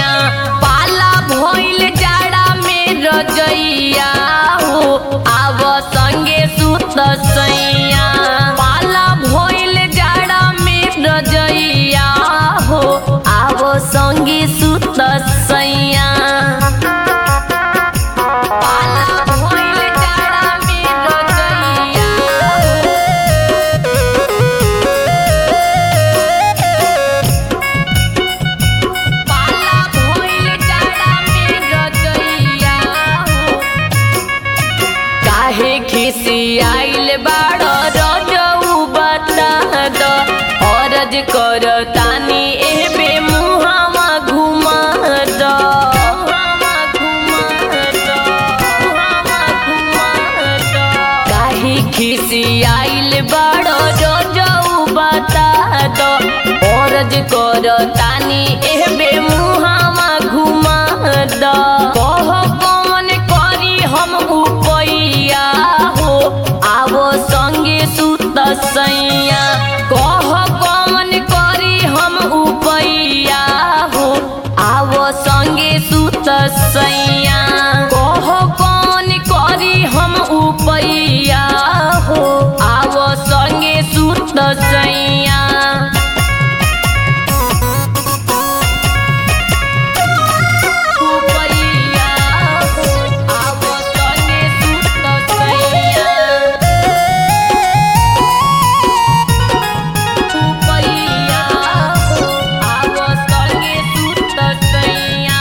सैया पाला भइल जाड़ा में रजैया हो आव संगे सुत सैया पाला भइल जाड़ा में रजैया हो आव संगे सुत सैया पाला भइल जाड़ा में रजैया पाला भइल जाड़ा में रजैया हो काहे खिसियाइल बाड़ रजऊ बता द अरज कर तानी एबे मुहावा घुमा द काहे खिसियाइल बाड़ रजऊ बता द अरज कर तानी एबे मुहावा घुमा द कह कौन करी हम उपैया हो आवो संगे सुत सैया कह कौन करी हम उपैया हो आवो संगे सुत सैया कह कौन करी हम उपैया हो आवो संगे सुत सैया उपैया हो आवो संगे सुत सैया उपैया हो आवो संगे सुत सैया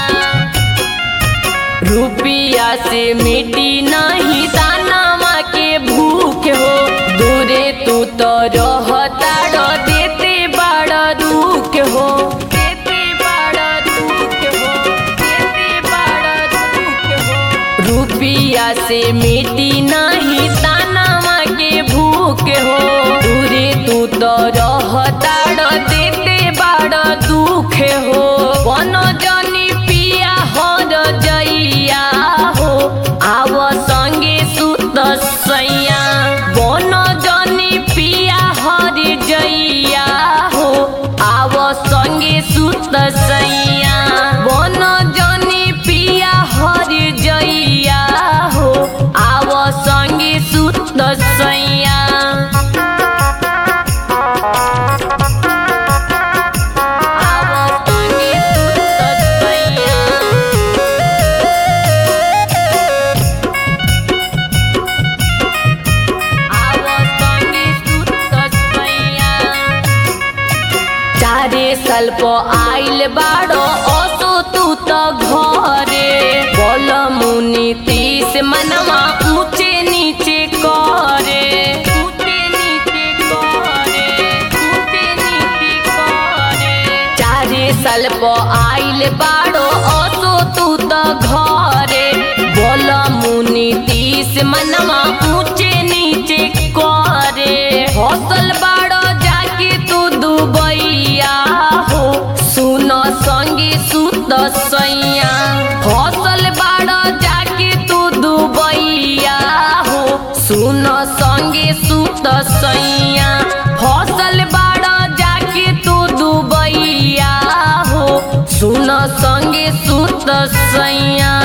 रुपिया से मिटी नहीं दानामा के भूख हो दूरे तू तो रहता देते बड़ दुख हो देते बड़ दुख हो देते बड़ दुख हो रुपिया से मिटी नहीं दानामा के भूख हो दूरे तू तो रहता देते बड़ दुख हो बन जनी पिया हर जइया हो आव संगे सुत सैया बन जनी पिया हर जइया हो आव संगे सुत सैया बन जनी पिया हर जइया हो आव संगे सुत सैया आव संगे सुत सैया आव संगे सुत सैया चारे साल प आइल बाड़ो असो तू त घरे बल मुनि तीस मनवा ऊंचे नीचे करे ऊंचे नीचे करे ऊंचे नीचे करे चारे साल प आइल बाड़ो असो तू त घरे बल मुनि तीस मनवा ऊंचे नीचे करे हौसल बाड़ो जाके तू दुबैया हो सुन संगे सुत सैया हौसल बाड़ो जाके तू दुबैया हो सुन संगे सुत सैया हौसल बाड़ो जाके तू दुबैया हो सुन संगे सुत सैया